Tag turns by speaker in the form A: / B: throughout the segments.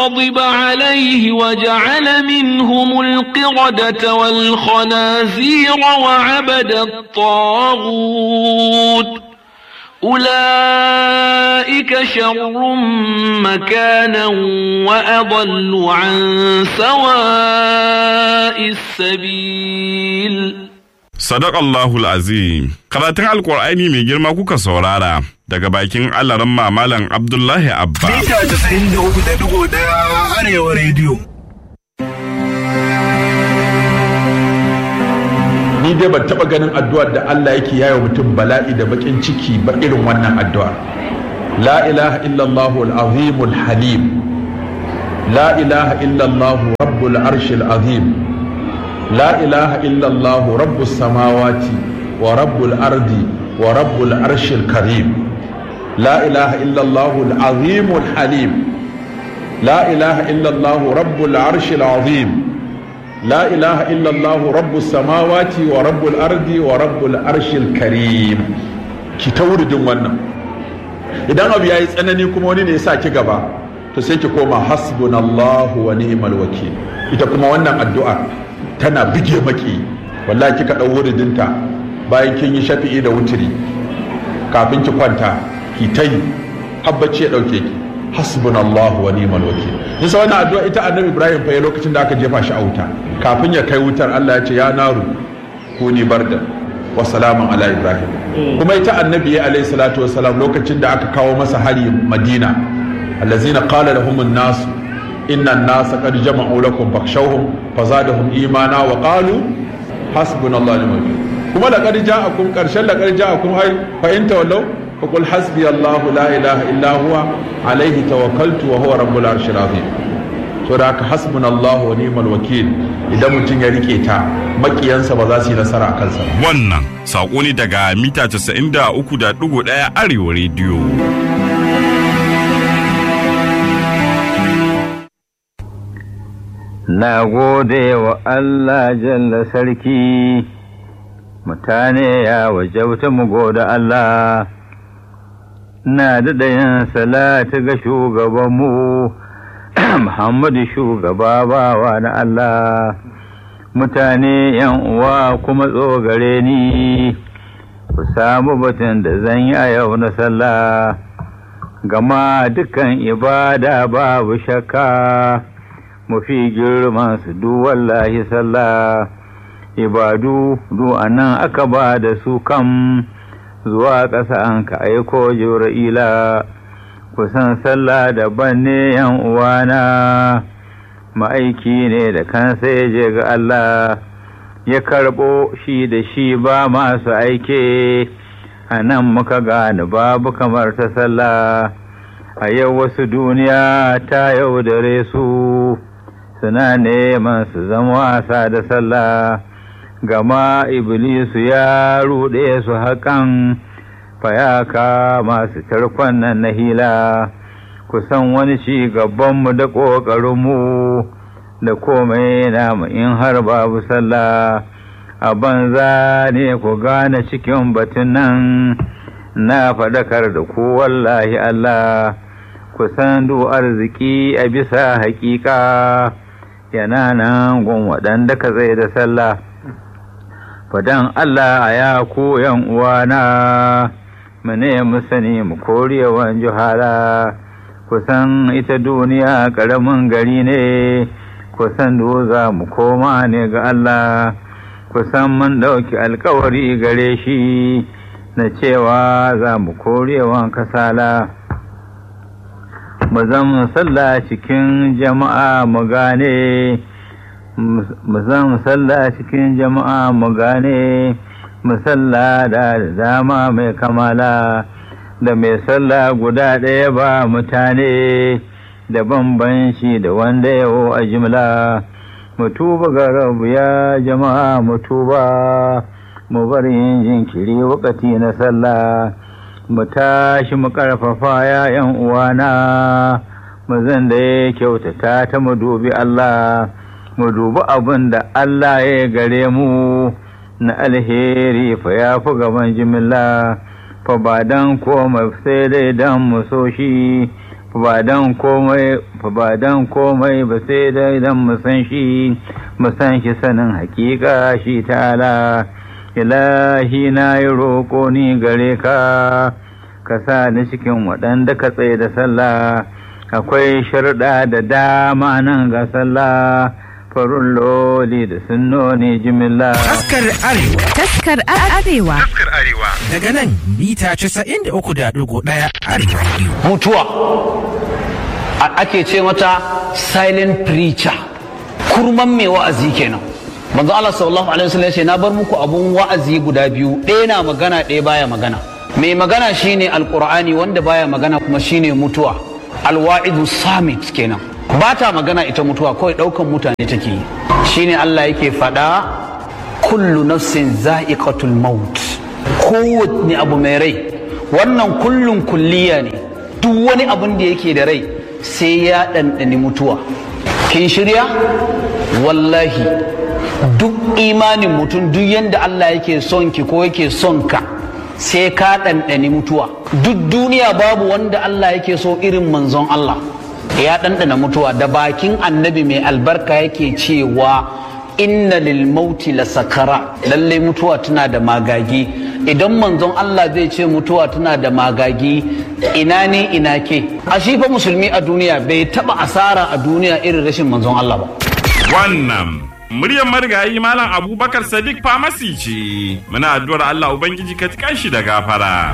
A: غضب عليه وجعل منهم القردة والخنازير وعبد الطاغوت أولئك شر مكانا وأضل عن سواء السبيل
B: Sadakallahul azim karatun alkur'ani mai girma kuka saurara daga bakin alaran mamalan Abdullahi Abba.
C: Mita 93.1 Arewa Radio.
D: ni dai ban taba ganin addu'ar da Allah yake yayo mutum bala'i da bakin ciki ba irin wannan addu'a la ilaha illallah al-azim al-halim la ilaha illallah rabbul arshil azim la ilaha illallah rabbus samawati wa rabbul ardi wa rabbul arshil karim la ilaha illallah al-azim al-halim la ilaha illallah rabbul arshil azim لا إله إلا الله رب السماوات ورب الأرض ورب العرش الكريم ki ta wuridin wannan idan abu ya yi tsanani kuma wani ne ya sa ki gaba to sai ki koma hasbunallahu wa ni'mal wakil ita kuma wannan addu'a tana bige maki wallahi kika dau wuridinta bayan kin yi shafi'i da wutiri kafin ki kwanta ki ta yi habbaci ya dauke ki hasbunallahu wa ni'mal wakil nisa wannan addu'a ita annabi ibrahim fa ya lokacin da aka jefa shi a wuta kafin ya kai wutar Allah ya ce ya naru kuni barda wa salamun ala ibrahim kuma ita annabi ya alayhi salatu salam lokacin da aka kawo masa hari madina allazina qala lahum an-nas inna an-nasa qad jama'u lakum fakhshawhum fazadahum imana wa qalu hasbunallahu wa ni'mal wakil kuma laqad ja'akum qarshan laqad ja'akum ay fa in tawallaw فقل حسبي الله لا إله إلا هو عليه توكلت وهو رب العرش العظيم so da haka hasbun Allah wa ni'mal wakil idan mutum ya rike ta makiyansa ba za su yi nasara a kansa
B: Wannan saƙo ne daga mita 93.1 Arewa rediyo.
E: Na gode wa Allah jalla sarki, mutane ya wajauta mu gode Allah. na daɗa yin salati ga shugabanmu Muhammadu shugaba bawa na Allah mutane yan uwa kuma tsogare ni ku samu batun da zan yi a yau na sallah gama dukan ibada babu shakka mafi girman su du wallahi sallah ibadu du anan aka ba da su kam zuwa ƙasa an ka aiko jibra'ila kusan sallah daban ne yan uwana ma'aiki ne da kansa ya je ga Allah ya karɓo shi da shi ba masu aike a nan muka gane babu kamar ta sallah a yau wasu duniya ta yaudare su suna neman su zama wasa da sallah gama Iblisu ya ruɗe su haƙan fayaka masu tarkon nan na hila, kusan wani ci gabanmu da ƙoƙarinmu da komai namu in har babu sallah, a banza ne ku gane cikin batun nan na faɗakar da ku wallahi Allah, kusan du arziki a bisa haƙiƙa yana nan gun waɗanda ka zai da sallah. fadan Allah a ya koyan uwana mu ne mu sani mu korewan juhala kusan ita duniya ƙaramin gari ne kusan za mu koma ne ga Allah kusan mun ɗauki alkawari gare shi na cewa za mu korewan kasala mu zan sallah cikin jama'a mu gane mu zan sallah cikin jama'a mu gane mu sallah da dama mai kamala da mai sallah guda ɗaya ba mutane da bambanci da wanda yawo a jimla mu tuba ga rabu ya jama'a mu tuba mu bar yin jinkiri wakati na sallah mu tashi mu karfafa ya yan uwana mu zan da ya kyautata ta mu dubi Allah mu dubi abin da Allah ya gare mu na alheri fa ya fi gaban jimilla fa ba dan komai sai dai dan mu so shi ba dan komai ba dan komai ba sai dai dan mu san shi mu san shi sanin hakika shi ta'ala ilahi na yi roƙo ni gare ka ka sa ni cikin waɗanda ka tsaye da sallah akwai sharɗa da dama nan ga sallah farun loli da sunnoni jimilla
F: Taskar Arewa
G: Taskar Arewa.
F: daga nan mita 93.1 Arewa Radio.
H: mutuwa a- ake ce mata silent preacher kurman mai wa'azi kenan manzo Allah sallallahu alaihi wasallam ya ce na bar muku abun wa'azi guda biyu ɗaya na magana ɗaya baya magana mai magana shine alqur'ani wanda baya magana kuma shine mutuwa alwa'idu samit kenan ba ta magana ita mutuwa kawai ɗaukan mutane take yi shine Allah yake faɗa kullu nafsin za'iqatul maut kowanne abu mai rai wannan kullun kulliya ne duk wani abun da yake da rai sai ya ɗanɗani mutuwa kin shirya wallahi duk imanin mutum duk yadda Allah yake son ki ko yake son ka sai ka ɗanɗani mutuwa duk duniya babu wanda Allah yake so irin manzon Allah ya ɗanɗana mutuwa da bakin annabi mai albarka yake cewa inna lil mauti la sakara lalle mutuwa tana da magagi idan manzon Allah zai ce mutuwa tana da magagi ina ne ina ke a shi fa musulmi a duniya bai taba asara a duniya irin rashin manzon Allah ba
B: Wannan muryar marigayi Malam Abubakar Sadiq Famasi ce. Muna addu'ar Allah Ubangiji ka tikan shi da gafara.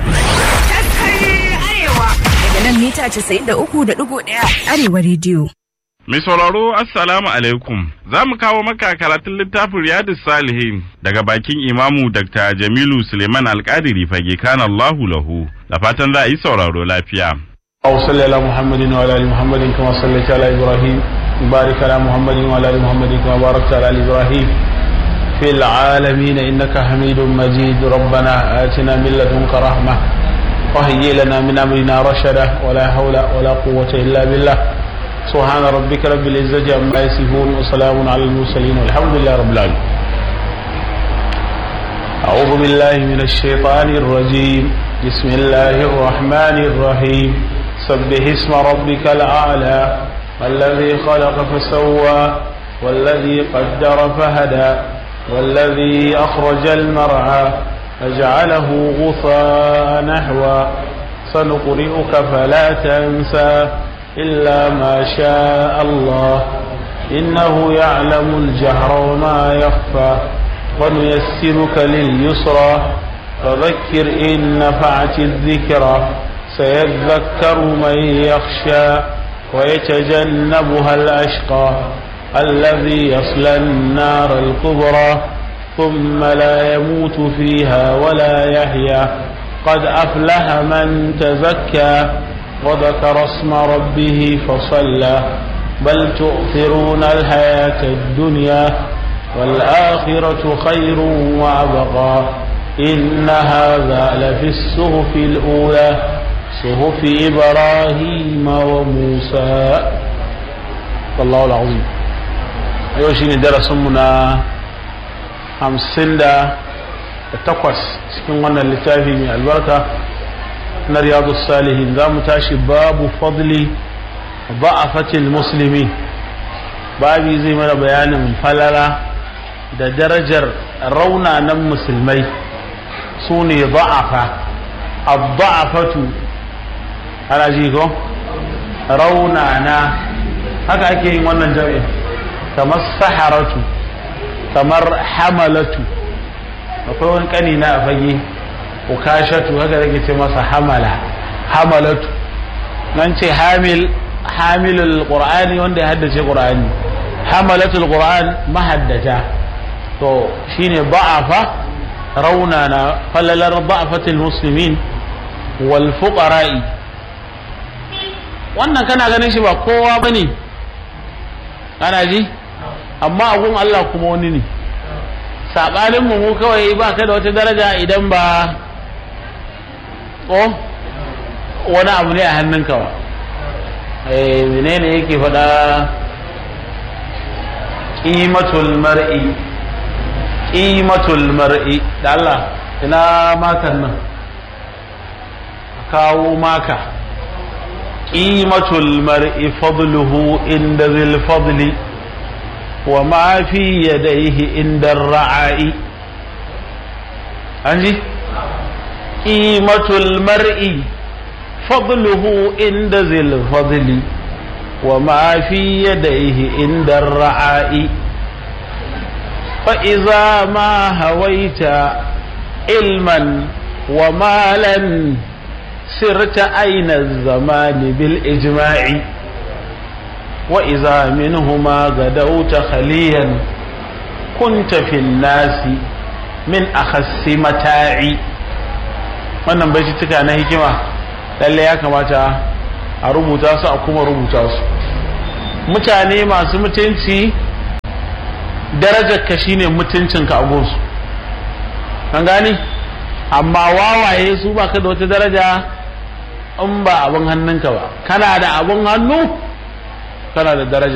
G: Daga nan mita 93.1 Arewa Radio.
B: Mai sauraro Assalamu alaikum. Za mu kawo maka karatun littafin Riyadu Salihin daga bakin Imamu Dr. Jamilu Suleiman Alƙadiri fage kan Allahu lahu. Da fatan za a yi sauraro lafiya.
I: أو صلى على محمد وعلى آل محمد كما صليت على إبراهيم بارك على محمد وعلى آل محمد كما باركت على آل إبراهيم في العالمين إنك حميد مجيد ربنا آتنا من لدنك رحمة وهيئ لنا من أمرنا رشدا ولا حول ولا قوة إلا بالله سبحان ربك رب العزة عما يصفون وسلام على المرسلين والحمد لله رب العالمين أعوذ بالله من الشيطان الرجيم بسم الله الرحمن الرحيم سبح اسم ربك الأعلى الذي خلق فسوى والذي قدر فهدى والذي أخرج المرعى فجعله غثاء نحوا سنقرئك فلا تنسى إلا ما شاء الله إنه يعلم الجهر وما يخفى ونيسرك لليسرى فذكر إن نفعت الذكرى سيذكر من يخشى ويتجنبها الأشقى الذي يصلى النار الكبرى ثم لا يموت فيها ولا يحيا قد أفلح من تزكى وذكر اسم ربه فصلى بل تؤثرون الحياة الدنيا والآخرة خير وأبقى إن هذا لفي الصحف الأولى صحف إبراهيم وموسى والله العظيم yau shine darasinmu na hamsin da takwas cikin wannan littafi mai albarka na riyadu salihin za mu tashi babu fadli ba'afatil musulmi babi zai mana bayanin falala da darajar raunanan musulmai su ne ba'afa abba'afatu ana ji ko raunana haka ake yin wannan jami'in kamar saharatu kamar hamalatu akwai wani kani na a fage ukashatu haka zai ce masa hamala hamalatu nan ce hamil hamilul qur'ani wanda ya haddace qur'ani hamalatul qur'an mahaddata to shine ba'afa raunana falalar ba'afatul muslimin wal fuqara'i wannan kana ganin shi ba kowa bane kana ji amma agun Allah kuma wani ne sabanin mu mu kawai ba ka da wata daraja idan ba ko wani abu ne a hannunka ba eh menene yake faɗa qimatul mar'i qimatul mar'i da Allah ina makan nan kawo maka ƙimatul mar'i fadluhu inda zil fadli wa ma fi yadaihi inda ra'ayi an ji ƙimatul mar'i fadluhu inda zil fadli wa ma fi yadaihi inda ra'ayi فإذا ما هويت علما ومالا سرت أين الزمان بالإجماع وإذا منهما غدوت خليا كنت في الناس من أخس متاعي wannan bai cika na hikima lalle ya kamata a rubuta su a kuma rubuta su mutane masu mutunci darajar ka shine mutuncinka a gonsu an gani amma wawaye su ba ka da wata daraja in ba abin hannunka ba kana da abin hannu kana da daraja